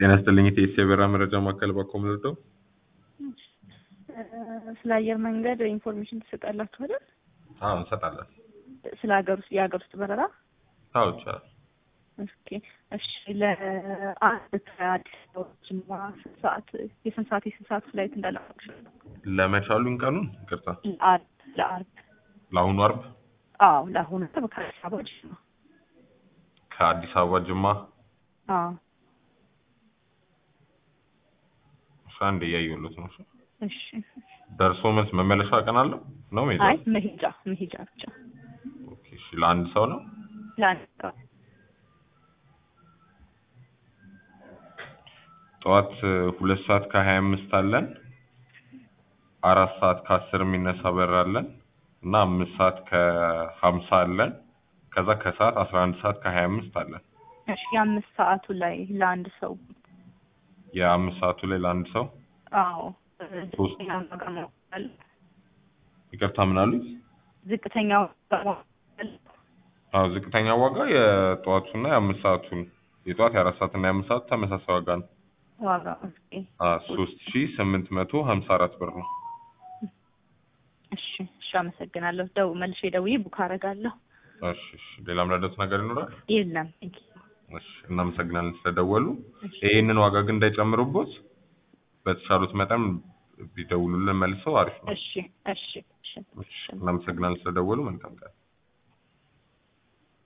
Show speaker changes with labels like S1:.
S1: ጤና ይስጥልኝ የኢቲኤስ የበረራ መረጃ ማዕከል ባኮም ልርዳው?
S2: ስለ አየር መንገድ ኢንፎርሜሽን ትሰጣላችሁ አይደል?
S1: አዎ እንሰጣለን።
S2: ስለ ሀገር ውስጥ የሀገር ውስጥ በረራ
S1: አዎ ይቻላል።
S2: ኦኬ እሺ። ለአንድ ከአዲስ አበባ ጅማ ስንት ሰዓት የስንት ሰዓት የስንት ሰዓት ፍላይት እንዳላችሁ?
S1: ለመቻሉን ቀኑን ይቅርታ፣
S2: ለአርብ ለአርብ
S1: ለአሁኑ አርብ
S2: አዎ ለአሁኑ አርብ ከአዲስ አበባ ጅማ
S1: ከአዲስ አበባ ጅማ
S2: አዎ
S1: እሺ፣ አንድ እያየሁለት ነው። እሺ።
S2: እሺ
S1: ደርሶ መልስ መመለሻ ቀን አለው ነው ሜዳ?
S2: አይ መሄጃ መሄጃ ብቻ
S1: ኦኬ፣ እሺ። ለአንድ ሰው ነው?
S2: ለአንድ ሰው
S1: ጠዋት ሁለት ሰዓት ከሀያ አምስት አለን። አራት ሰዓት ከአስር የሚነሳ በር አለን እና አምስት ሰዓት ከሀምሳ አለን። ከዛ ከሰዓት አስራ አንድ ሰዓት ከሀያ አምስት አለን።
S2: እሺ የአምስት ሰዓቱ ላይ ለአንድ ሰው
S1: የአምስት ሰዓቱ ላይ ለአንድ ሰው
S2: አዎ
S1: ሶስት
S2: ዝቅተኛ ዋጋ ማወቅ አለ።
S1: ይቅርታ ምን አሉት?
S2: ዝቅተኛ ዋጋ ማወቅ አለ።
S1: አዎ ዝቅተኛ ዋጋ የጠዋቱና የአምስት ሰዓቱን የጠዋት የአራት ሰዓት እና የአምስት ሰዓቱ ተመሳሳይ ዋጋ ነው።
S2: ዋጋ ኦኬ
S1: ሶስት ሺ ስምንት መቶ ሀምሳ አራት ብር ነው።
S2: እሺ እሺ አመሰግናለሁ። ደው መልሼ ደውዬ ቡክ አደርጋለሁ።
S1: እሺ እሺ። ሌላ ምረዳት ነገር ይኖራል?
S2: የለም ቴንክ ዩ።
S1: እሺ እናመሰግናለን ስለደወሉ። ይህንን ዋጋ ግን እንዳይጨምሩቦት በተቻሉት መጠን ቢደውሉልን መልሰው አሪፍ ነው።
S2: እሺ እሺ እሺ
S1: እሺ እናመሰግናለን ስለደወሉ። መልካም ቀን።